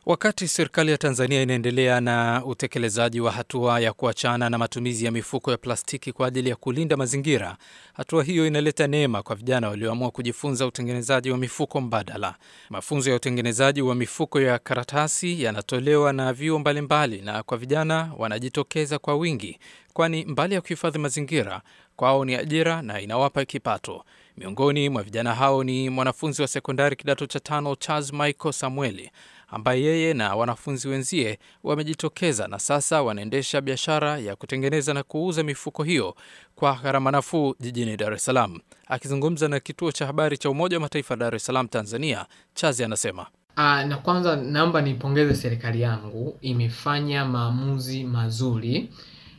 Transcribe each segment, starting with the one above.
Wakati serikali ya Tanzania inaendelea na utekelezaji wa hatua ya kuachana na matumizi ya mifuko ya plastiki kwa ajili ya kulinda mazingira, hatua hiyo inaleta neema kwa vijana walioamua kujifunza utengenezaji wa mifuko mbadala. Mafunzo ya utengenezaji wa mifuko ya karatasi yanatolewa na vyuo mbalimbali, na kwa vijana wanajitokeza kwa wingi, kwani mbali ya kuhifadhi mazingira, kwao ni ajira na inawapa kipato. Miongoni mwa vijana hao ni mwanafunzi wa sekondari kidato cha tano Charles Michael Samueli ambaye yeye na wanafunzi wenzie wamejitokeza na sasa wanaendesha biashara ya kutengeneza na kuuza mifuko hiyo kwa gharama nafuu jijini Dar es Salaam. Akizungumza na kituo cha habari cha Umoja wa Mataifa Dar es Salaam, Tanzania, Chazi anasema Aa, na kwanza naomba niipongeze serikali yangu, imefanya maamuzi mazuri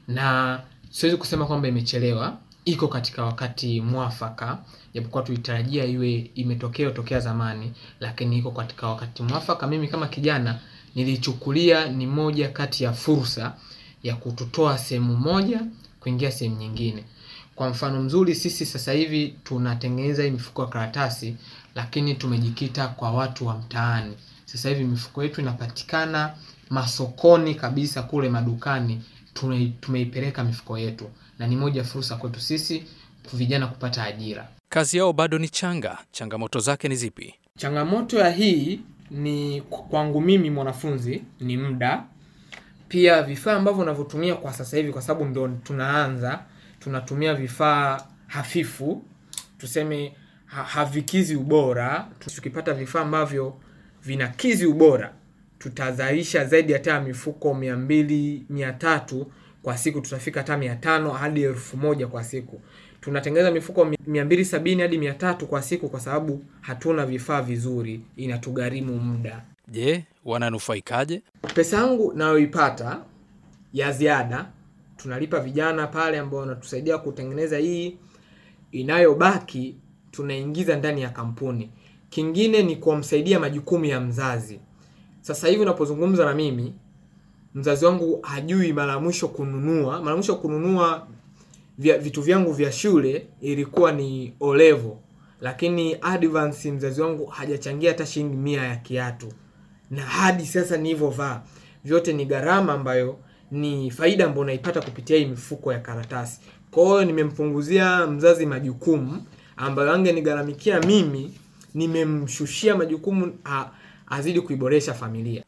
na siwezi kusema kwamba imechelewa, iko katika wakati mwafaka, japokuwa tulitarajia iwe imetokea tokea zamani, lakini iko katika wakati mwafaka. Mimi kama kijana nilichukulia ni moja kati ya fursa ya kututoa sehemu moja kuingia sehemu nyingine. Kwa mfano mzuri, sisi sasa hivi tunatengeneza hii mifuko ya karatasi, lakini tumejikita kwa watu wa mtaani. Sasa hivi mifuko yetu inapatikana masokoni kabisa, kule madukani tumeipeleka mifuko yetu, na ni moja fursa kwetu sisi vijana kupata ajira. kazi yao bado ni changa. Changamoto zake ni zipi? Changamoto ya hii ni kwangu mimi mwanafunzi ni muda, pia vifaa ambavyo unavyotumia kwa sasa hivi, kwa sababu ndo tunaanza, tunatumia vifaa hafifu, tuseme ha havikizi ubora. Tukipata vifaa ambavyo vinakizi ubora, tutazalisha zaidi hata mifuko mia mbili mia tatu kwa siku, tutafika hata mia tano hadi elfu moja kwa siku. Tunatengeneza mifuko mia mbili sabini hadi mia tatu kwa siku, kwa sababu hatuna vifaa vizuri, inatugharimu muda. Je, wananufaikaje? Pesa yangu nayoipata ya ziada tunalipa vijana pale ambao wanatusaidia kutengeneza hii, inayobaki tunaingiza ndani ya kampuni. Kingine ni kumsaidia majukumu ya mzazi. Sasa hivi unapozungumza na mimi, mzazi wangu hajui mara mwisho kununua, mara mwisho kununua vya, vitu vyangu vya shule ilikuwa ni O level, lakini advance mzazi wangu hajachangia hata shilingi mia ya kiatu, na hadi sasa nilivyovaa vyote ni gharama ambayo ni faida ambayo naipata kupitia hii mifuko ya karatasi. Kwa hiyo nimempunguzia mzazi majukumu ambayo angenigharamikia mimi, nimemshushia majukumu a, azidi kuiboresha familia.